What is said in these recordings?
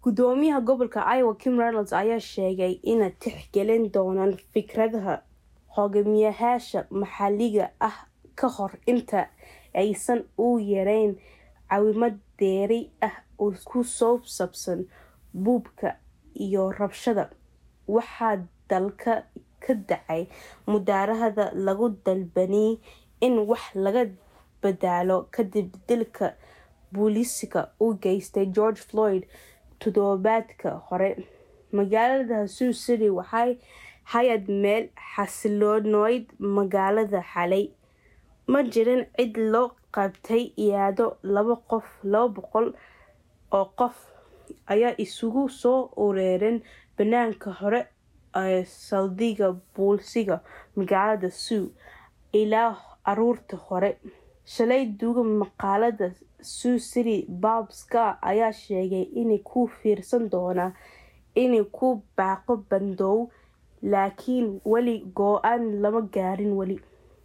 gudoomiyaha gobolka iowa kim reynolds ayaa sheegay ina tixgelin doonaan fikradaha hogaamiyayaasha maxalliga ah ka hor inta aysan u yareyn caawimad dheeri ah oo ku soo saabsan buubka iyo rabshada waxaa dalka ka dhacay mudaarahada lagu dalbanayay in wax laga bedalo kadib dilka booliiska u geystay george floyd toddobaadka hore magaalada sioux city waxay hay-ad meel xasiloonayd magaalada xalay ma jirin cid loo qabtay iyadoo laba qof laba boqol oo qof ayaa isugu soo ureereen banaanka hore ee saldhigga booliiska magaalada sioux ilaa aruurta hore shalay duuga maqaalada sioux city bob scar ayaa sheegay inay ku fiirsan doonaa inay ku baaqo bandoow laakiin weli go-aan lama gaarin weli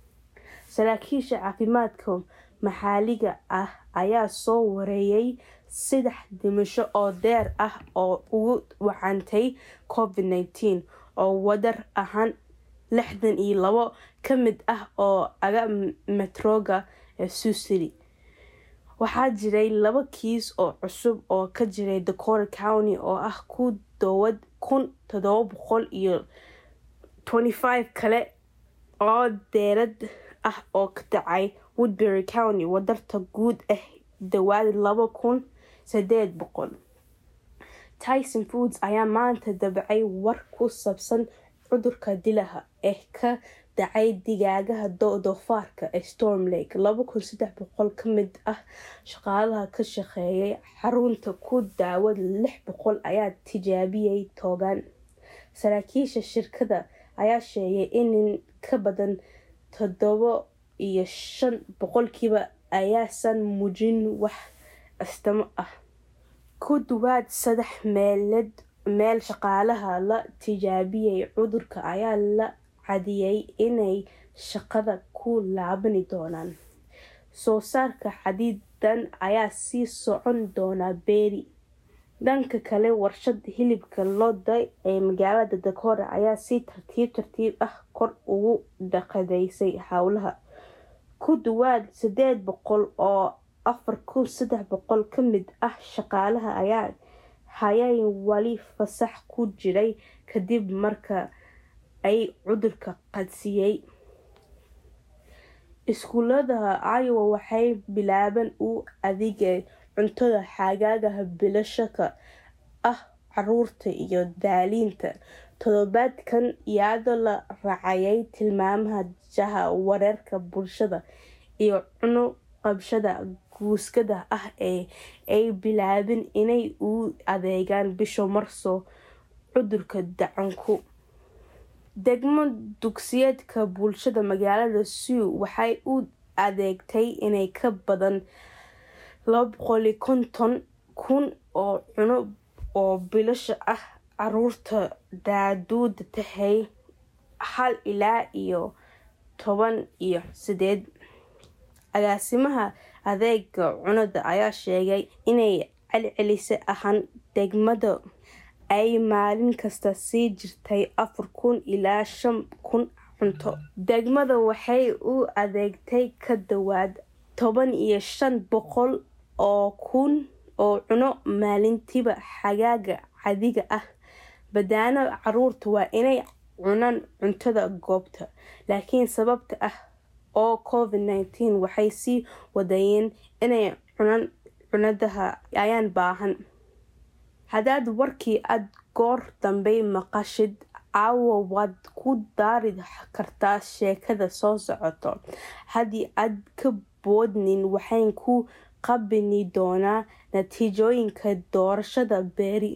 saraakiisha caafimaadka maxalliga ah ayaa soo wareeyay saddex dhimasho oo deer ah oo ugu wacantay covid nineteen oo wadar ahaan lixdan iyo labo ka mid ah oo aga metroga ee sioux city waxaa jiray laba kiis oo cusub oo ka jiray dakota county oo ah ku dhowaad kun todoba boqol iyo twenty five kale oo deerad ah oo ka dhacay woodbury county wadarta guud ah dhawaad laba kun sideed boqol tyson foods ayaa maanta dabacay war ku saabsan cudurka dilaha ee ka dhacay digaagaha doofaarka ee storm lake laba kun saddex boqol ka mid ah shaqaalaha ka shaqeeyay xarunta ku daawad lix boqol ayaa tijaabiyay toogan saraakiisha shirkadda ayaa sheegay in ka badan toddoba iyo shan boqolkiiba ayaasan muujin wax astamo ah ku dhawaad saddex meelood meel shaqaalaha la tijaabiyay cudurka ayaa la cadiyay inay shaqada ku laabani doonaan soo saarka xadidan ayaa sii socon doona beeri dhanka kale warshad hilibka looda ee magaalada dakota ayaa si tartiib tartiib ah kor ugu dhaqadeysay howlaha ku dhawaad sideed boqol oo afar kun saddex boqol ka mid ah shaqaalaha ayaa hayay wali fasax ku jiray kadib marka ay cudurka qadsiyey iskuulada iowa waxay bilaabeen u adeegay cuntada xagaagaha bilashaka ah caruurta iyo daaliinta toddobaadkan iyadoo la raacayay tilmaamaha jaha wareerka bulshada iyo cuno qabshada guuskada ah ee ay bilaabeen inay u adeegaan bisha marso cudurka dacanku degmo dugsiyeedka bulshada magaalada sioux waxay u adeegtay inay ka badan laba boqoli konton kun oo cuno oo bilasha ah caruurta daaduuda tahay hal ilaa iyo toban iyo sideed agaasimaha adeega cunada ayaa sheegay inay celcelisa ahaan degmada ay maalin kasta sii jirtay afar kun ilaa shan kun cunto degmada waxay u adeegtay ka dhawaad toban iyo shan boqol oo kun oo cuno maalintiiba xagaaga cadiga ah badaano caruurta waa inay cunaan cuntada goobta laakiin sababta ah oo covid nineteen waxay sii wadayeen inay cunaan cunadaha ayaan baahan haddaad warkii aada goor dambey maqashid caawa waad ku daari kartaa sheekada soo socoto haddii aad ka boodnin waxaan ku qabini doonaa natiijooyinka doorashada beeri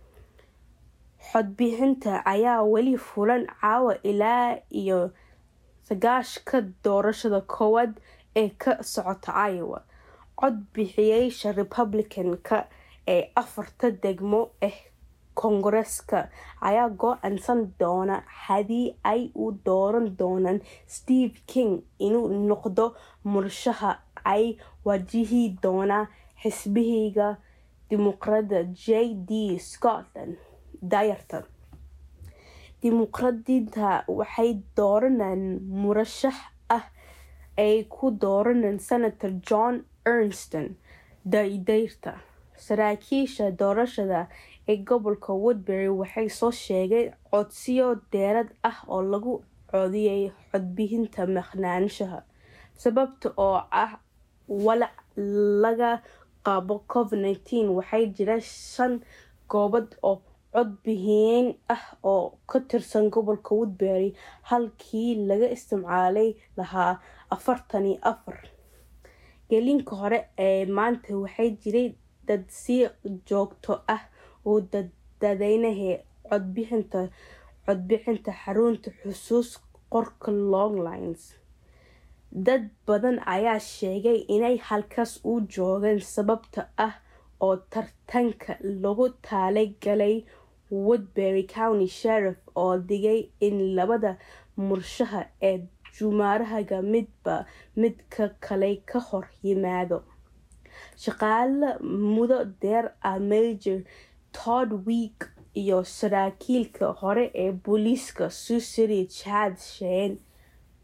xodbixinta ayaa weli fulan caawa ilaa iyo sagaashka doorashada koowaad ee ka socota iowa cod bixiyaasha republicanka ee afarta degmo ah koongareska ayaa go-aansan doona haddii ay u dooran doonaan steve king inuu noqdo murashaha ay wajihi doona xisbihiga dimuqraada j d scotland dayarta dimuqraadiinta waxay dooranaan murashax ah ay ku dooranaan senator john ernston dayrta saraakiisha doorashada ee gobolka woodbury waxay soo sheegeen codsiyo dheeraad ah oo lagu codiyay codbixinta maqnaanshaha sababta oo ah walac laga qabo covid nineteen waxaa jira shan goobood oo codbixin ah oo ka tirsan gobolka woodbury halkii laga isticmaali lahaa afartan iyo afar gelinka hore ee maanta waxaa jiray dad si joogto ah oo dadweynaha codbixinta codbixinta xarunta xusuus qorka longlines dad badan ayaa sheegay inay halkaas u joogeen sababta ah oo tartanka lagu talagalay woodbury county sheriff oo digay in labada murashax ee jumhuriga midba midka kale ka hor yimaado shaqaale muddo dheer ah major todd week iyo saraakiilka hore ee booliiska susiri chad sheen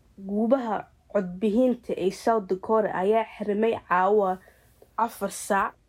guubaha codbixinta ee south dakota ayaa xirmay caawa afar saac